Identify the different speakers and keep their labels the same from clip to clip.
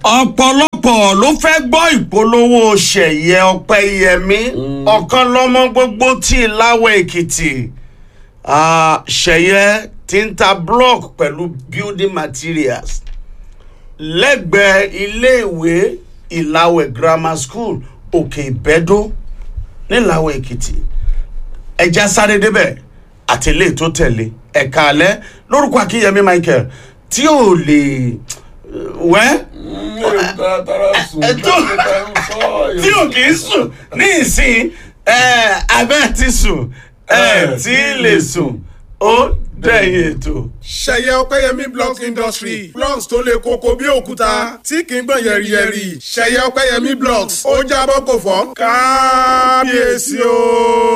Speaker 1: ọ̀pọ̀lọpọ̀ ló fẹ́ gbọ́ ìpolówó ṣẹ̀yẹ ọ̀pẹ́yẹmí ọ̀kan lọ́mọ gbogbo tí láwọ̀ èkìtì Ah, ṣẹ̀yẹ tí ń ta block pẹ̀lú building materials lẹ́gbẹ̀ẹ́ iléèwé ìlàwẹ̀ grammar school òkè ìbẹ́dó nílàwọ̀ èkìtì ẹja sáré débẹ̀ àti ilé tó tẹ̀lé ẹ̀ka alẹ́ lórúkọ akínyẹmí michael tí ò lè wẹ́ tí ò kì í sùn ní ìsìn abẹ́ ti sùn ẹ̀ tí lè sùn ó dẹ̀yìn ètò.
Speaker 2: ṣẹyẹ ọpẹyẹmí blocks industry blocks tó le koko bí òkúta tí kì í gbọ̀n yẹ̀rìyẹ̀rì ṣẹyẹ ọpẹyẹmí blocks ó jábọ́ kò fọ́ kábíyèsí o.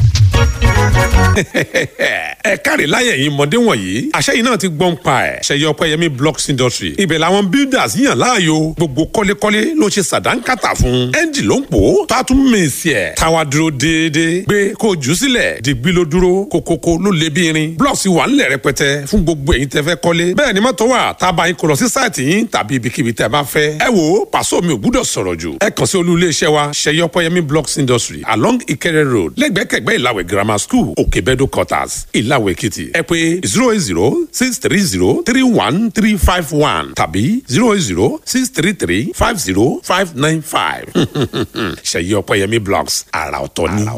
Speaker 3: ẹ káre láyẹ̀ yìí mọ̀dé wọ̀nyí àṣẹ yìí náà ti gbọ́n pa ẹ̀ ṣẹyẹ ọpẹ́yẹmí blocks industry ibẹ̀ làwọn builders yàn láàyò gbogbo kọ́lékọ́lé ló ṣe sàdánkátà fún ẹ́ńjì ló ń pò ó tó a tún mèsì ẹ̀ táwa dúró déédéé gbé kó jù ú sílẹ̀ dìgbì ló dúró kókókó ló lé bí irin blocks wà ńlẹ̀ rẹpẹtẹ fún gbogbo èyí tẹ́ fẹ́ kọ́lé bẹ́ẹ̀ ni mọ́tò wà tá a bá yín kó lọ sí sáìtì yín tàbí ibikíbi tẹ́ bá fẹ́ ẹ wo pàṣọ mi ò gbúdọ̀ sọ̀rọ̀ jù ẹ kàn sí olú iléeṣẹ́ wa ṣẹyẹ ọpẹ́yẹmí blocks industry along Ìkẹrẹ road lẹ́gbẹ̀kẹ̀gbẹ́ ìlàwẹ̀ grammar school òkèbẹ́dọ̀ quarters ìlàwẹ̀ èkìtì ẹ pé zero eight zero six three zero three one three five one tàbí zero eight zero six three three five zero five nine five ṣèyí ọpẹ́yẹmí blogs àrà ọ̀tọ̀ ni.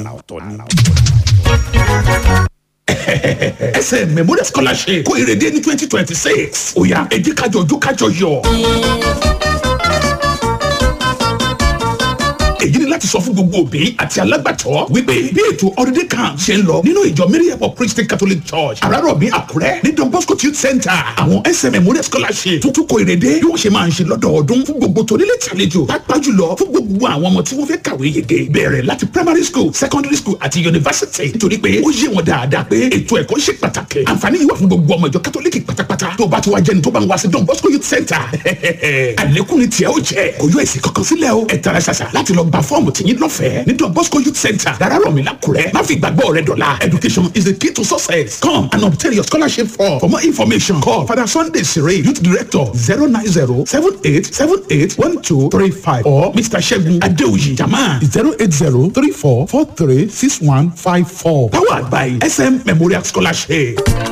Speaker 4: ẹsẹ̀ memorial scholarship kó ìrèdè ní twenty twenty six ó yá ẹ jẹ́ kájọ ojú kájọ yọ. èyí ni láti sọ fún gbogbo òbí àti alágbàtọ́ wípé bí ètò holiday camp ṣe ń lọ nínú ìjọ miriam of christian catholic church àràrọ̀bí àkúrẹ́ ní don bosco youth center àwọn sm memorial scholarship tuntun kò ìrèdè bí wọ́n ṣe máa ń ṣe lọ́dọọdún fún gbogbo tonílé tàlejò pàápàá jùlọ fún gbogbo àwọn ọmọ tí wọ́n fẹ́ kàwé yege bẹ̀rẹ̀ láti primary school secondary school àti university nítorí pé ó yé wọn dáadáa pé ètò ẹ̀kọ́ ṣe pàtàkì àǹfààní yìí wà fún gbogbo ọmọ ìjọ catholic pátápátá tó bá ti wá jẹni tó bá ń wá sí don bosco youth center àlékún ni tiẹ̀ ó jẹ́ kò yọ èsì kankan sílẹ̀ o ẹ̀ tara ṣàṣà láti lọ gba fọ́ọ̀mù tìyín lọ́fẹ̀ẹ́ ní don bosco youth center Dárárọ̀mí l'Ákúrẹ́ má fi ìgbàgbọ́ rẹ dọ̀la education is the key to success come and obtain your scholarship form for more information call father sunday sire youth director zero nine zero seven eight seven eight one two three five or mr segun adeoyi jama zero eight zero three four four three six one five four powered by sm memorial scholarship.